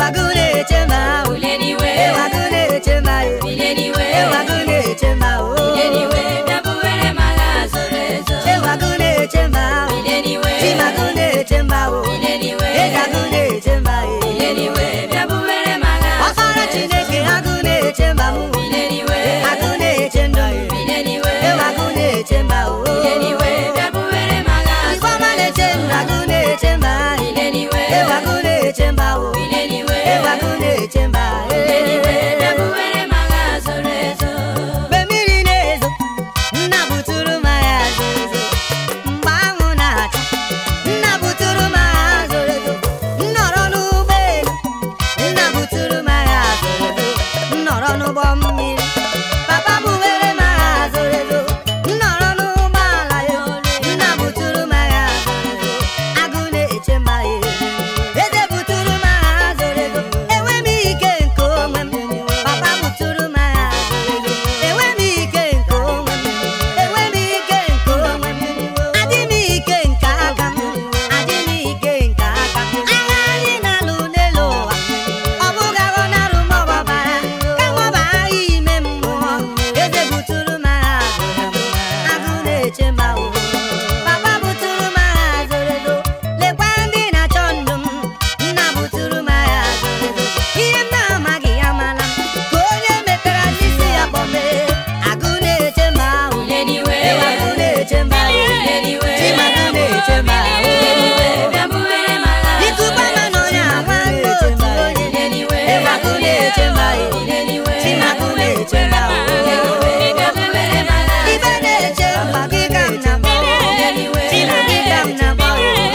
agụ na-eche ma o Bileniwe, ewu agụ na-eche ma o bileniwe, ewu agụ na-eche ma o bileniwe, bịa buwere m agha zoro ezo. ewu agụ na-eche ma o Bileniwe, chimagụ na-eche ma o bileniwe, eze agụ na-eche ma o bileniwe, bịa buwere m agha ọkpara chineke agụ na-eche ma m Bileniwe, agụ na-eche ndụ m bileniwe, ewu agụ na-eche ma o bileniwe, bịa buwere m agha igwe ọma na-eche ndụ agụ na-eche ma Bileniwe, ewu agụ na-eche ma o bileniwe, ewu agụ na-eche ma bileniwe, bịa buwere m agha zoro ezo. mgbe mmiri na-ezo nna buturu m agha zoro ezo mgbe anwụ na-acha nna buturu m agha zoro ezo nnọrọ n'ụgbọelu nna buturu m agha zoro ezo nnọrọ n'ụgbọ mmiri papa buwere m agha zoro ezo nnọrọ n'ụgbọala ya nna buturu m agha zoro ezo agụ na-eche m agha eze buturu m agha zoro ezo enwe m ike nke onwe m papa buturu m agha zoro ezo enwe m ike nke onwe m enwe m ike nke onwe m adị m ike nke aka m adị m ike nke aka m agha anyị na-alụ n'elu ụwa ọ bụghị agha ọ na-alụ ma ọ bụ ọbara kama ọ bụ agha ime mmụọ eze buturu m agha zoro ezo agụ na-eche m ahụ papa buturu m agha zoro ezo lekwa ndị na-achọ ndụ m nna buturu m agha zoro ezo ihe m na-amaghị ya mara m ka onye metara n'isi ya kpọmee agụ na-eche m ahụ Bileniwe, ewu agụ na-eche m ahụ bileniwe, chimagụ na-eche m bileniwe, ahụ bịa buwere m agha ịtụkwa ma na onye agwa ndị otu onye Bileniwe, ewu agụ na-eche m ahụ bileniwe, chimagụ na-eche m ahụ bịa buwere m agha ibe na-eche mgba gị ka m na-akpọ china gị ka m na-akpọ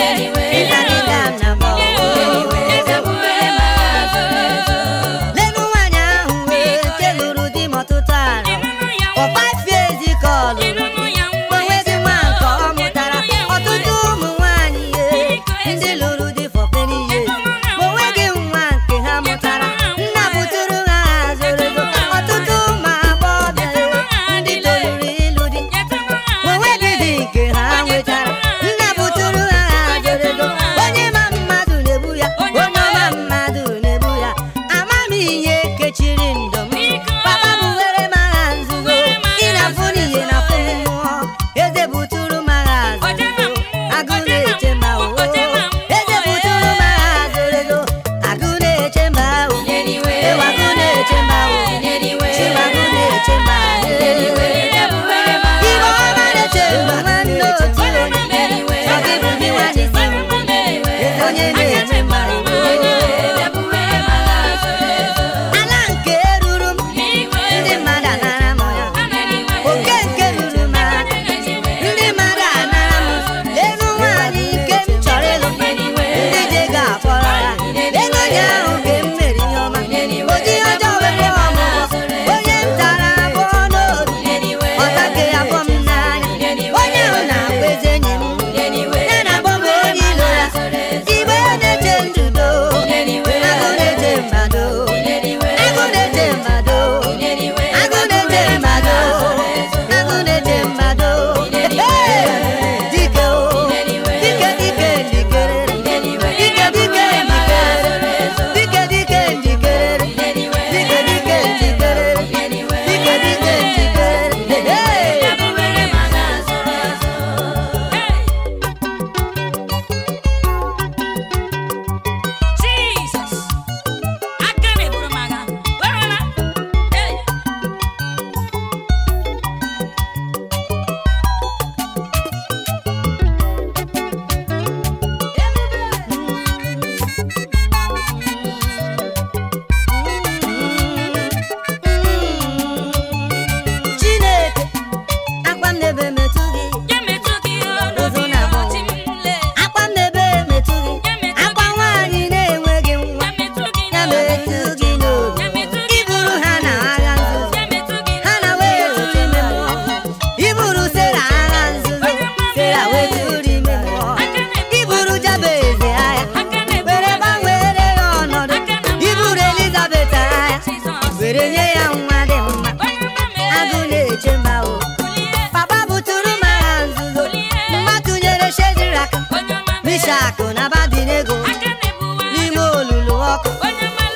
ịza gị ka m na-akpọ bịa buwere m agha zoro ezo. lenu nwaanyị ahụ wee nke lụrụ di m ọtụtụ ala for five years ka ọ lụrụ onweghị nwa nke ọ mụtara ọtụtụ ụmụ nwaanyị ye ndị lụrụ di for many years ma onweghị nwa nke ha mụtara nna buturu ha zoro ezo ọtụtụ ụmụ agbọghọbịa ye ndị toluru ịlụ di ma onweghị di nke ha nwetara nna buturu ha zoro ezo onye ma mmadụ na-ebu ya onye ọma mmadụ na-ebu ya ama m ihe kechiri ndụ m papa bụ were m agha nzuzo ị na-afụ n'ihe na afụ mmụọ eze buturu m agha zoro ezo agụ na-eche m ahụ eze buturu m agha zoro ezo agụ na-eche m ahụ Bileniwe, ewu agụ na-eche m ahụ bileniwe, chimagụ na-eche m bileniwe, ahụ bịa buwere m agha Ibe ọma na-eche mgbe nwanne otu onye Bileniwe, ọ gị bụ gị nwanne si m bileniwe, eze onye na-eche m ahụ bileniwe, bịa buwere m agha zoro ezo. ala nke ruru m ndị mmadụ anara m ya oke nke ruru m aka ndị mmadụ anara m elu nwaanyị nke m chọrọ ịlụ ndị je ga-akpọrọ ya ego onye ahụ ka m mere ihe ọma oji ọjọọ wepụ ọmụgwọ onye m tara abụọ n'obi ọta nke ya bụ m n'anya onye ahụ na-akpọ eze enyi m ya na-akpọ m onye ilo ya igbe na-eche ndudo agụ na-eche mmadụ agụ na-eche mmadụ agụ na-eche mmadụ agụ na-eche mmadụ dike o dike dike njikere dike dike njikere dike dike njikere dike dike njikere dike dike njikere Jesus, aka na-eburu m agha. Were na. Hey. Chineke akwa m n'ebe metụ gị Ya metụ gị ọnụ Ụzụ gị na-abụ. ọchị m lee. akwa m n'ebe metụ gị akwa nwaanyị na-enweghị nwa Ya metụ gị ya n'obi. metụ gị n'obi Ya metụ gị iburu ha na agha nzuzo Ya metụ gị ha na wee tụrụ ime mmụọ iburu sera agha nzuzo sera wee tụrụ ime mmụọ iburu jabez agha aka na-eburu were gbanwere ya ọnọdụ iburu elizabeth agha Jizọs. were nye ya nwa dị mma Onye ọma mee. agụ na-eche mba o Kulie. papa buturu m agha nzuzo mma tụnyere shedrak Onye ọma mee. mishak na abadinego Aka na-ebuwa. n'ime olulu ọkụ Onye ọma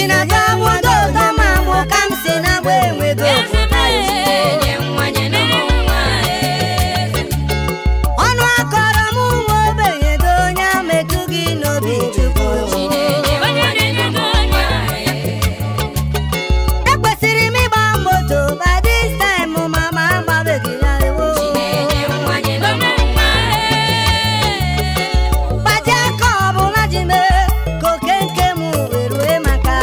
na-aga agwụdo ụtọ ma mụ ka m si na-agba enwego ọnụ akọrọ m nwa ogbenye gị onye metụ gị n'obi chukwu ekwesịrị m ịgba moto by this time ma ma agbabeghị ya ewo gbaji aka ọbụla ji mee ka oke nke m wee rue maka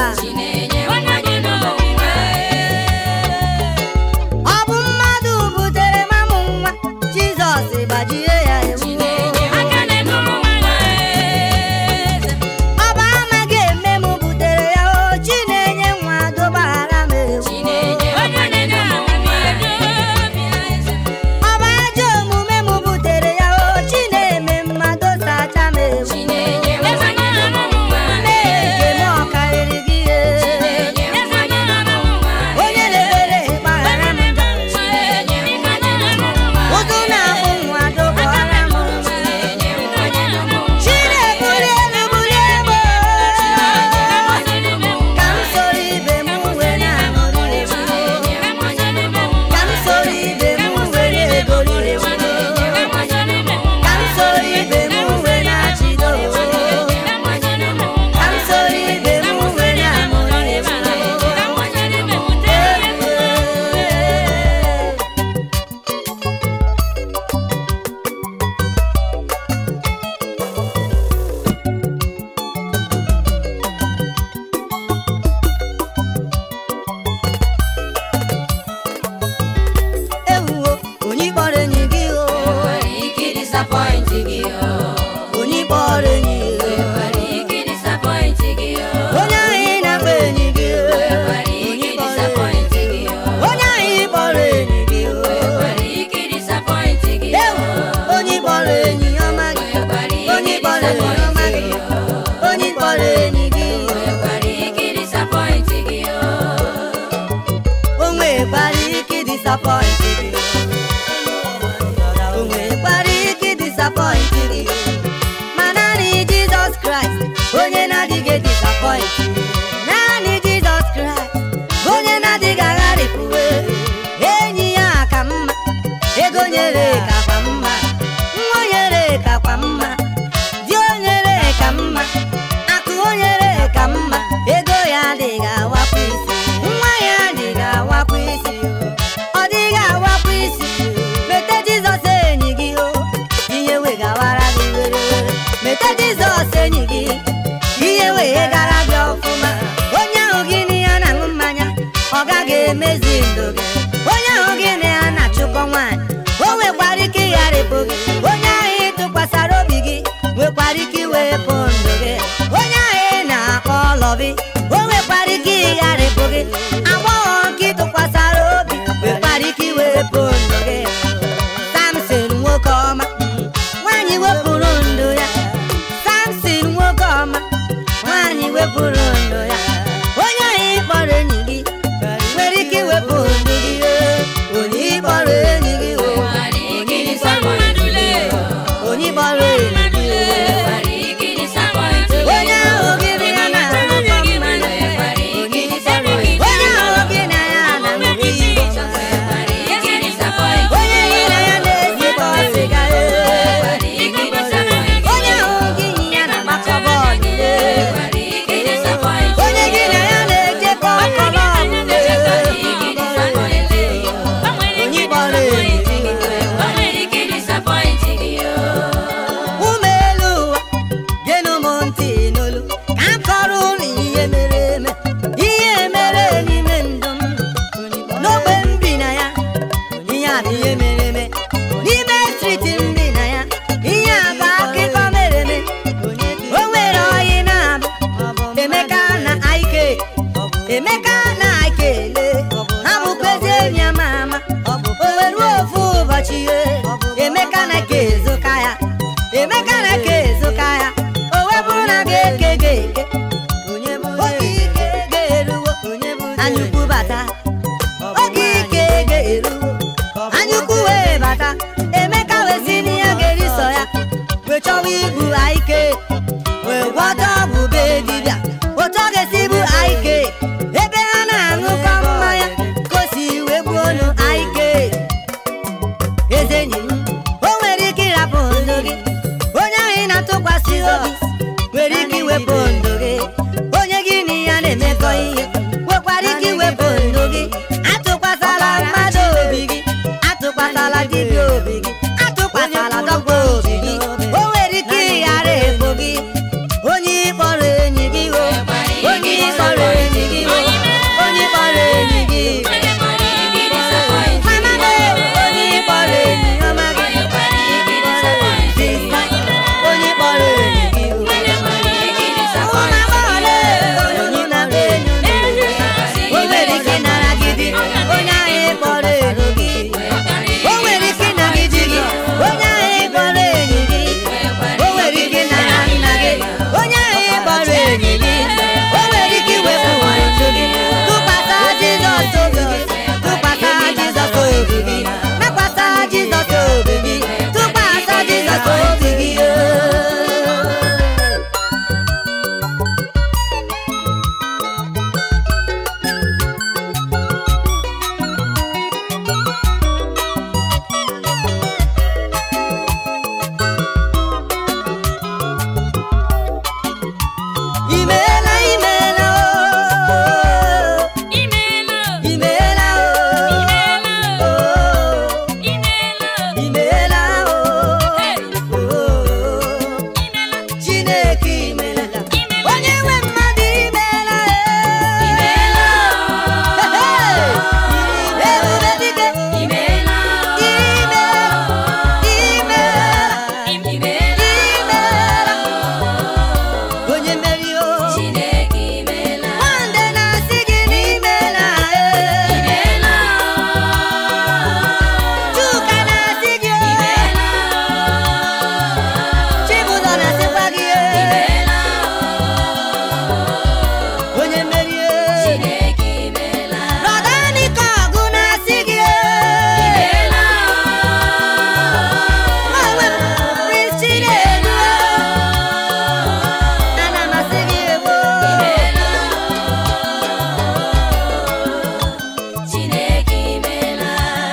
ọ bụ mmadụ butere m amụ nwa jizọs gbajie ya ewu ọ bụ amaghị eme m butere ya o chi na-enye nwa dobaghara m ewu ọ bụ ajọ omume m butere ya o chi na-eme mmadụ sacha m ewu Chineke m ọ karịrị gị e onye na-ebere gbaghara m ụzụ na-abụ nwa dobaghara m Chinebuli elu bulie m ka m soro ibe m wee na-aṅụrị ewu ka m soro ibe m wee na-egoli ewu ka m soro ibe m wee na-achịdo ka m soro ibe m wee na-aṅụrị ewu ewuwo onye kpọrọ enyi gị o onye kpọrọ enyi gị onye ahụ ị na-akpọ enyi gị o onye kpọrọ enyi gị onye ahụ ị kpọrọ enyi gị o ewu onye kpọrọ enyi ọma gị onye kpọrọ enyi ọma gị onye kpọrọ enyi gị o nwekwara ike disapọịntị gị o nwekwara ike disapọịntị gị ma naanị jizọs kraịst onye na-adịghị disapọịntị naanị jizọs kraịst onye na-adịghị agharịpụwe enyi ya ka mma ego nyere kakwa mma nwa nyere kakwa mma di o nyere ka mma akụ o nyere ka mma ego ya adịghị awakwa isi nwa ya adịghị awakwa isi ọ dịghị awakwa isi mete jizọs enyi gị o ihe wegawara gị were were mete jizọs enyi gị ihe wee gara gị ọfụma onye ahụ gị na ya na-aṅụ mmanya ọ gaghị emezi ndụ gị onye ahụ gị na ya na-achụkọ nwaanyị o nwekwara ike ịgharịpụ gị onye ahụ ị tụkwasara obi gị nwekwara ike iwepụ ndụ gị onye ahụ ị na-akpọ ọlọbi o nwekwara ike ịgharịpụ gị agbọghọ nke ị tụkwasara obi nwekwara ike iwepụ ndụ gị samson nwoke ọma nwaanyị wepụrụ ndụ ya samson nwoke ọma nwaanyị wepụrụ ndụ ya onye ahụ ị kpọrọ enyi gị nwere ike iwepụ ndụ gị ee. onye ị kpọrọ enyi gị o onye ị kpọrọ enyi gị o onye ị kpọrọ enyi gị o onye ahụ gị na ya na-aṅụkọ mmanya onye ị kpọrọ enyi onye ahụ gị na ya na-aṅụ iyi onye gị na ya na-esekọ sịga ee. onye ahụ gị na ya na-agbakọ bọọlụ ee. onye gị na ya na-ejekọ kọlọbụ onye kpọrọ enyi gị ụmụ elu ụwa genụ m ntị n'olu ka m kọrọ unu ihe mere eme ihe mere n'ime ndụ m n'ogbe m bi na ya ihe a bụ ihe mere eme n'ime striti m bi na ya ihe a bụ akụkọ mere eme o nwere oyi na-abụ emeka na aike emeka na aikele ha bụkwezi enyi ama ama o were ofu ụbọchị ihe emeka na ka ezoka ya emeka na ka ezoka ya o wepụrụ na ga-eke ga-eke oge ike ga-eruwo anyukwu bata oge ike ga-eruwo anyukwu wee bata emeka wee si n'ihe ga-eri sọ ya wee chọwa igbu aike wee gwọta ọgwụ be dibịa otu ọ ga-esi bụ aike imeela imeela o Imeela, imeela o imeela, o imeela, imeela o Hey. o imeela, Chineke imeela Imeela. onye nwe mmadụ imeela imeela, ebube dike imeela, imeela imeela imeela, imeela onye mmeri o Chineke imeela, nwande na-asị gị n'imeela imeela, Chuka na-asị gị o imeela, Chibụzọ na-asịkwa gị imeela, onye mmeri Chineke imeela, Brọda Nika ọgụ na-asị gị imeela, onwe m Prince Chinedu ana m asị gị ewo imeela, Chineke imeela.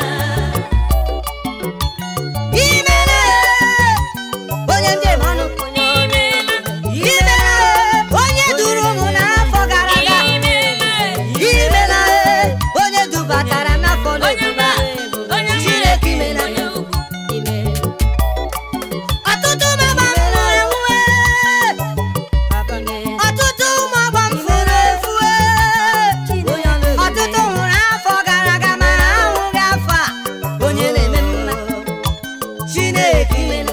imele onye njem ọnụ Imeela, imele onye duru ụmụ n'afọ gara aga imela onye dubatara n'afọ n'oduba Chineke imela ọtụtụ mama m nwụrụ enwue ọtụtụ ụmụ ọgbọ m furu efu ọtụtụ nwụrụ afọ gara aga ma ha ahụghị afọ a onye na-eme mma Chineke imela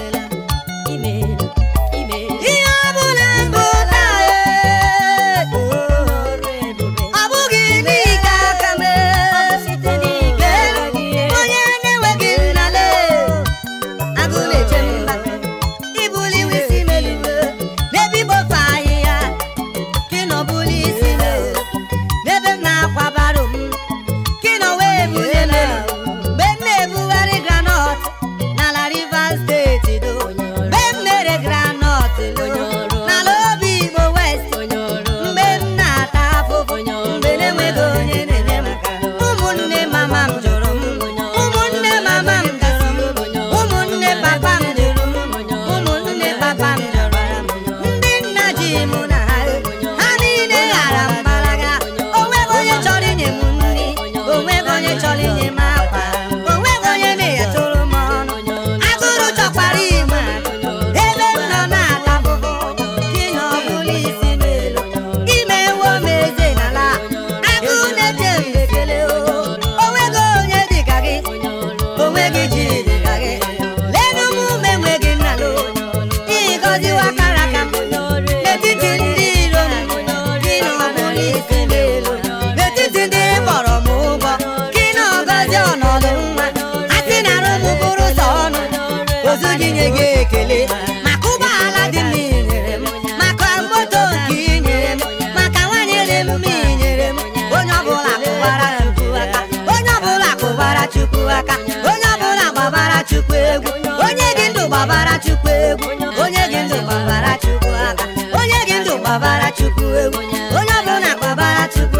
ihe ọ bụla bụ taa ọ bụghị n'ike aka m onye na-enweghị nnale agụ na-eche mba ibuli isi m elu n'ebe igbofe ahịhịa gị nọ buli isi m n'ebe m na-akwabara m gị nọ wee bulie m elu mgbe m na-ebugharị granọt n'ala Rivers steeti do mgbe m na-ere granọt n'ala obi Igbo West mgbe m na-ata afụfụ mgbe na-enweghị onye na-enye m aka ụmụnne mama m jụrụ m ụmụnne mama m jụrụ m ụmụnne papa m jụrụ m ụmụnne papa m jụrụ m ndị nna ji mụ na ha ha niile ghara mgbalaga onweghị onye chọrọ inye m nri onweghị onye chọrọ inye m akwa onweghị onye na-eyetụrụ m ọnụ agụrụ chọkwara igbe ebe m nọ na-ata afụfụ gị na ọ bụla isi m elu imewo m eze n'ala agụ na-eche m ekele o onweghị onye dịka gị onweghị ji dịka gị lenu m ume enweghị nnalo ịgọziwa kara aka m n'etiti ndị iro m gị na ọ bụla isi m elu n'etiti ndị kpọrọ m ụgwọ gị na ọgọzi ọnọdụ nwa asị na arụ m bụrụ sọ ọnụ ozu gị nye gị ekele maka ụgbọala dị m inyere m maka moto nke i nyere m maka nwanyị dị m i nyere m onye ọbụla kụbara chukwu aka onye ọbụla kụbara chukwu aka onye ọbụla gbabara chukwu egwu onye gị ndụ gbabara chukwu egwu onye gị ndụ gbabara chukwu aka onye gị ndụ gbabara chukwu egwu onye ọbụla gbabara chukwu